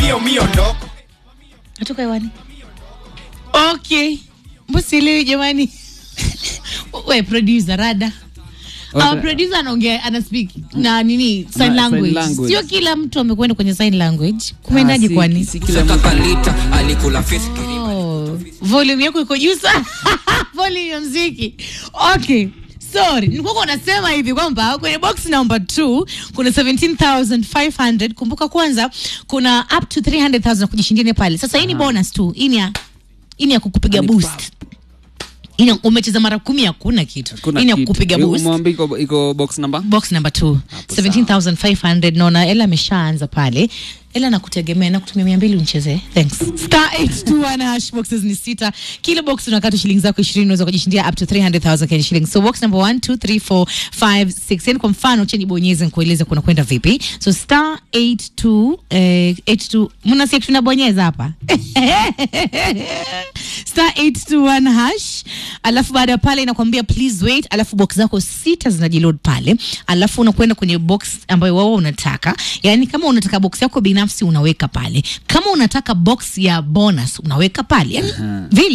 mio mio ndo natoka hewani okay mbosielewi jamani we producer rada Okay. Our producer anaongea ana speak na nini sign sign language. language. Sio kila mtu amekwenda kwenye sign language. Kumeendaje Ah, si- kwani? si kila mtu- kakalita alikula fiski Oh, volume yako iko juu sana. volume ya mziki. Okay. Sorry, nilikuwa nasema hivi kwamba kwenye box number 2 kuna 17500. Kumbuka kwanza kuna up to 300000 kujishindia pale. Sasa hii ni bonus tu. Hii ni ya hii ni ya kukupiga Ni boost. Hii ni- umecheza mara kumi hakuna kitu. Kuna Hii ni ya kitu. kukupiga Eh, boost. umeambia iko- iko box number box number two 17500 naona ela ameshaanza pale ela nakutegemea nakutumia mia mbili unichezee thanks star 821 hash boxes ni sita kila box unakata shilingi zako ishirini unaweza kujishindia up to 300000 Kenya shillings so box number 1 2 3 4 5 6 yani kwa mfano cheni bonyeze nikueleze kuna kwenda vipi so star 82 eh, 82 mnasikia kitu nabonyeza hapa star 821 hash alafu baada ya pale inakwambia please wait alafu box zako sita zinajiload pale alafu unakwenda kwenye box ambayo wao unataka yani kama unataka box yako binafsi unaweka pale kama unataka box ya bonus unaweka pale yani vile